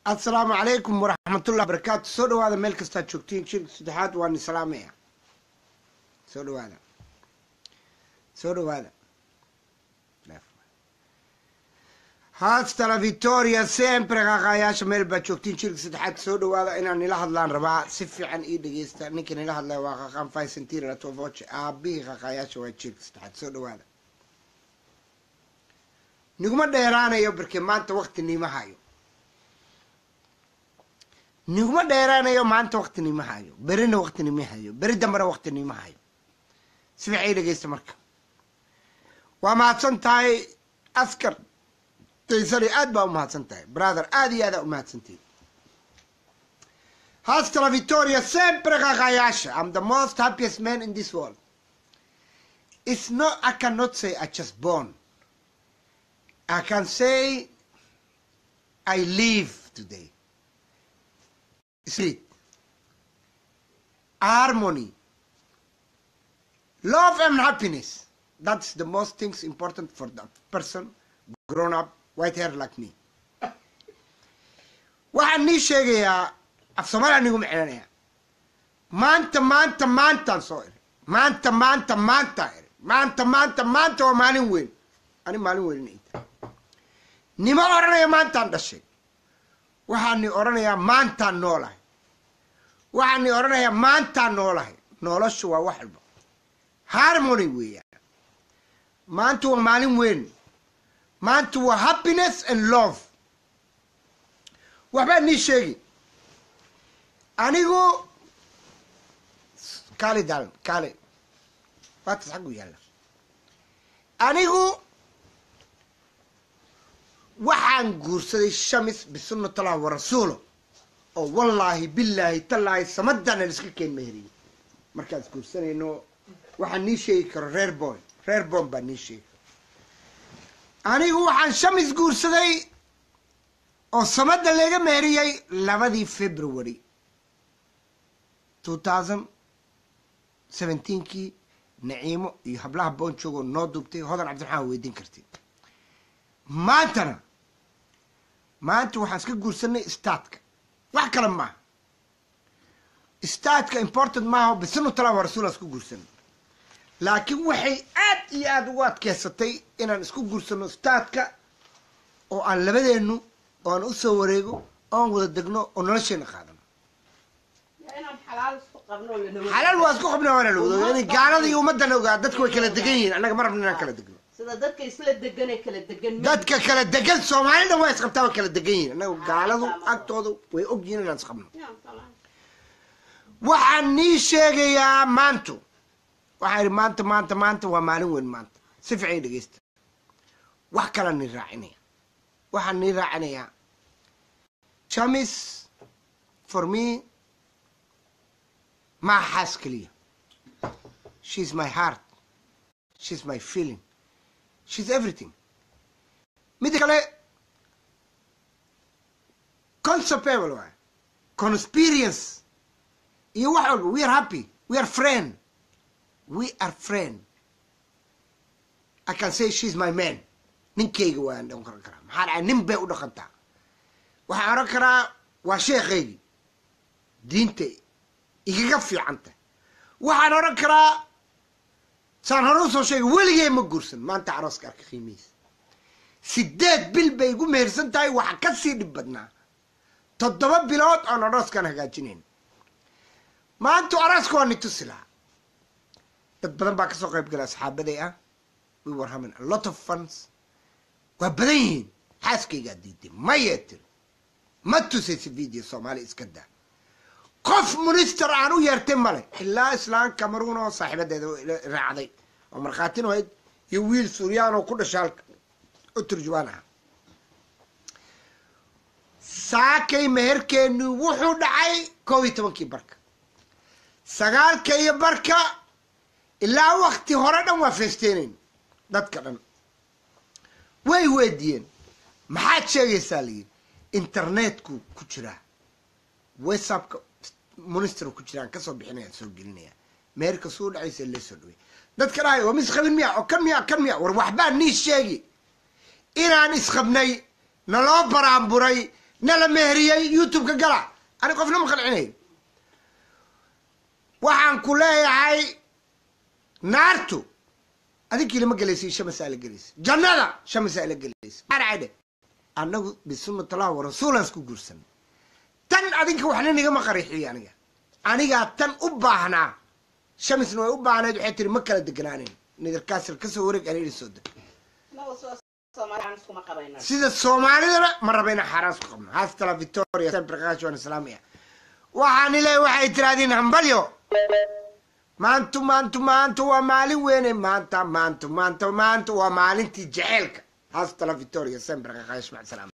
assalaamu calaykum waraxmatullah barakaatu soo dhawaada meel kastaad joogtiin shirka saddexaad waa ni salaamaya soo dhawaada soo dhawaada haastala victoria sempre qaqaayaasha meel baad joogtiin shirka saddexaad soo dhawaada inaan nila hadlaan rabaa si fiican ii dhegeysta ninka nila hadlaya waa qaqaan faysentira latovoce aabihii qaqaayaasha waa shirka saddexaad soo dhawaada niguma dheeraanayo barke maanta wakti niima hayo niguma dheeraanayo maanta wakti niima hayo berina wakti niima hayo beri dambena wakti niima hayo si fiican ii dhegeysta marka waa mahadsan tahay askar daysani aad baa umahadsan tahay brother aada iyo aadaa umahadsantahi hastala victoria sempre qaqayaasha am the most happiest man in this world it's not i cannot say i just born i can say i live today spirit harmony love and happiness that's the most things important for the person grown up white hair like me waxaan nii sheegayaa af soomaaliya nigu micnanaya maanta maanta maantaan soo iri maanta maanta maantaa iri maanta maanta maanta waa maalin weyn ani maalin weyn ita nima odhanaya maantaan dhashay waxaan ni odhanayaa maantaan noolahay waxaan ni odhanayaa maantaan noolahay noloshu waa wax walba harmony weeyaan maanta waa maalin weyn maanta waa happiness and love waxbaa nii sheegi anigu kaali dalan kaali waatas xaggu yaalla anigu waxaan guursaday shamis bisunnatallah wa rasuulo oo wallaahi billaahi tallaahi samadana laiska keen meheriyey markaan is guursanayno waxaan nii sheegi karo reer boy reer boon baa nii sheegi karo anigu waxaan shamis guursaday oo samada laga meheriyey labadii february two thousand seventeenkii naciimo iyo hablaha boonjoogoo noo duubtay hodan cabdiraxmaan weydiin kartid maantana maanta waxaan iska guursanay staadka wax kale maaha staadka important maaha bisunutala wa rasuul aan isku guursanay laakiin waxay aad iyo aada ugu adkeysatay inaan isku guursano staadka oo aan labadeennu oo aan usoo wareego oan wada degno oo nolosheena qaadano xalaal waa isku xubna waana lawada in gaalada iyo ummadana ogaa dadka way kala degan yihiin annaga ma rabno inaan kala degno sida dadka isla deganee kala degan ma- dadka kala degan soomaalida waa isqabtaa way kala degan yihiin annaga gaaladu agtooda way og yihiin inaan isqabno waxaan nii sheegayaa maantu waxaa idhi maanta maanta maanta waa maalin weyn maanta si fiican ii dhegeysta wax kalaan nii raacinaya waxaan nii raacinayaa jamis for me maa xaas keliya she's my heart she's my feeling she's everything mida kale concepable waay consperience iyo wax walba we are happy we are friend we are friend i can say she's my man ninkayga waan dhaqan karaa maxaa dhacay nin bay u dhaqantaa waxaan odhan karaa waa sheekhaygii diinta igaga fiicanta waxaan odhan karaa saan hore usoo sheegay weligee ma guursan maanta arooska arka qiimihiisa sideed bil bay igu mehersan tahay waxa ka sii dhib badnaa toddoba bilood oon arooskaan hagaajinayn maanta arooska waa ni tusi lahaa dad badan baa kasoo qayb gala asxaabaday ah we were having a lot of funds waa badan yihiin xaaskaygaa diiday mayee tiri ma tusaysa video soomaali iska daa qof minister aan u yeertay male ilaa islaan cameroon oo saaxiibadeeda raacday oo markhaatin ahayd iyo wiil suryaan oo ku dhasha halka oo turjubaan aha saakay meherkeenu wuxuu dhacay koob iyo tobankii barka sagaalka iyo barka ilaa wakti hore dhan waa feesteynayn dadka dhan way weydiyeen maxaad sheegaysaa layidhi internetku ku jiraa whatsappka minister ku jiraan kasoo bixinaya soo gelinaya meerka suu dhacaysa lee soo dhawey dadka dhahay waa ma isqabin miya oo kan miya kan miya war waxbaa nii sheegi inaan isqabnay naloo baraanburay nala meheriyey youtube-ka gala ani qofna ma qancinayo waxaan ku leeyahay naartu adinkii lama gelaysa shamasaa la gelaysa jannada shamasaa la gelaysa arcadhe annagu bisunnatallah wa rasuulaan isku guursan tan adinka waxna nigama qarixiyo aniga anigaa tan u baahnaa shamisna way u baahnayd waxay tiri ma kala deganaanen nidarkaasir kasoo wareeg ana idin soo deg sida soomaalidana ma raba inaan xaaraan isku qabno hastala victoria semprakash waan islaamiya waxaan ilaahay waxay tirahdeen hambalyo maantu maantu maanta waa maalin weyne maanta maanta maanta maanta waa maalintii jeceelka hastala victoria semprakash macsalaam